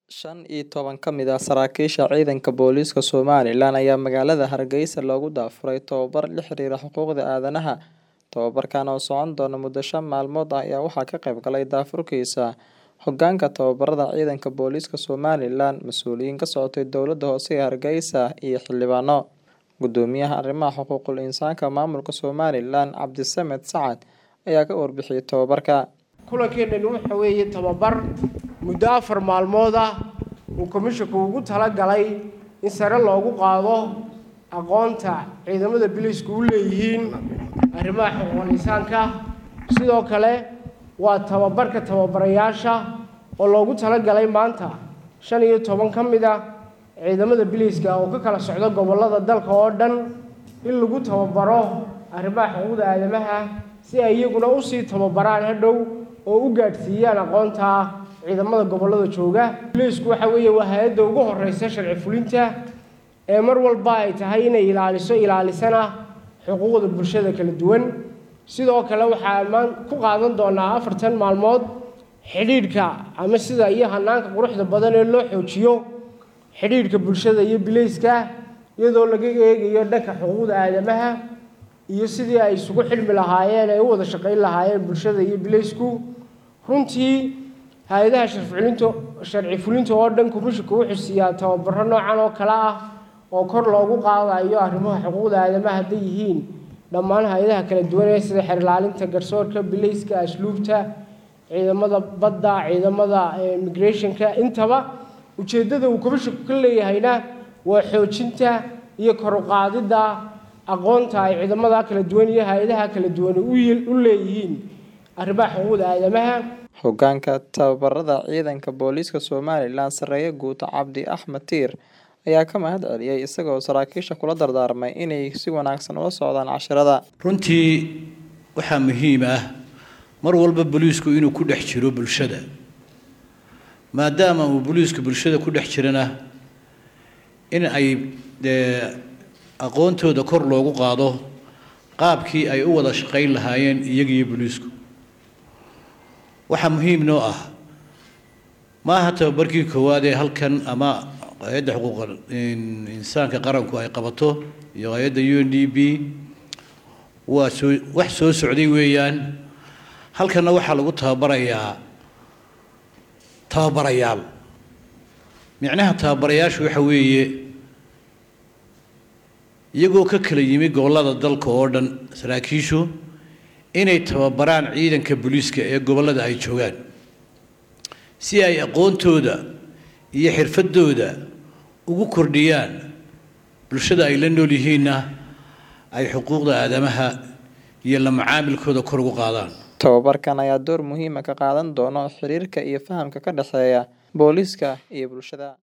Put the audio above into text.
Shan iyo toban ka mid ah saraakiisha ciidanka booliiska Somalilan ayaa magaalada Hargeysa loogu daafuray tababar la xiriira xuquuqda aadanaha. Tababarkan oo socon doona muddo shan maalmood ah ayaa waxaa ka qayb galay daafurkiisa hoggaanka tababarada ciidanka booliiska Somalilan, mas'uuliyiin ka socotay dowladda hoose ee Hargeysa, iyo xildhibaano. Guddoomiyaha arrimaha xuquuqul insaanka maamulka Somalilan, Cabdisamed Sacad, ayaa ka warbixiyay tababarka. kulankeenani waxa weeye tababar muddo afar maalmood ah uu komishanku ugu talagalay in sare loogu qaado aqoonta ciidamada biliisku u leeyihiin arrimaha xuquuqul insaanka sidoo kale waa tababarka tababarayaasha oo loogu talagalay maanta shan iyo toban ka mid ah ciidamada biliiska oo ka kala socda gobollada dalka oo dhan in lagu tababaro arrimaha xuquuqda aadamaha si ay iyaguna usii tababaraan hadhow oo u gaadhsiiyaan aqoonta ciidamada gobollada jooga biliisku waxa weeye waa hay-adda ugu horeysa sharci fulinta ee mar walba ay tahay inay ilaaliso ilaalisana xuquuqda bulshada kala duwan sidoo kale waxaa maan ku qaadan doonaa afartan maalmood xidhiidhka ama sida iyo hanaanka quruxda badan ee loo xoojiyo xidhiidhka bulshada iyo bilayska iyadoo laga eegayo dhanka xuquuqda aadamaha iyo sidii ay isugu xidhmi lahaayeen ay u wada shaqayn lahaayeen bulshada iyo bilaysku runtii hay-adaha sharcifulinta sharci fulinta oo dhan komishanku wuxuu siiyaa tababaro noocan oo kale ah oo kor loogu qaadayo arrimaha xuquuqda aadamaha hadday yihiin dhammaan hay-adaha kala duwan ee sida xeer ilaalinta garsoorka bilayska asluubta ciidamada badda ciidamada immigrationka intaba ujeeddada uu komishanku ka leeyahayna waa xoojinta iyo kor u qaadidda aqoonta ay ciidamada kala duwan iyo hay-adaha kala duwan u leeyihiin arrimaha xuquuqda aadamaha Hoggaanka tababarada ciidanka booliiska Somalilan Sareeye Guuta Cabdi Axmed Tiir ayaa ka mahad celiyay isagoo saraakiisha kula dardaarmay inay si wanaagsan ula socdaan casharada. runtii waxaa muhiim ah mar walba booliisku inuu ku dhex jiro bulshada maadaama uu booliisku bulshada ku dhex jirana in ay dee aqoontooda kor loogu qaado qaabkii ay u wada shaqayn lahaayeen iyagiyo booliisku waxaa muhiim noo ah maaha tababarkii koowaad ee halkan ama hay-adda xuquuqa insaanka qaranku ay qabato iyo hay-adda u n d b waa soo wax soo socday weeyaan halkanna waxaa lagu tababarayaa tababarayaal micnaha tababarayaashu waxa weeye iyagoo ka kala yimi gobollada dalka oo dhan saraakiishu inay tababaraan ciidanka booliiska ee gobollada ay joogaan si ay aqoontooda iyo xirfadooda ugu kordhiyaan bulshada ay la nool yihiinna ay xuquuqda aadamaha iyo la macaamilkooda kor ugu qaadaan Tababarkan ayaa door muhiim ah ka qaadan doona xiriirka iyo fahamka ka dhexeeya booliiska iyo bulshada.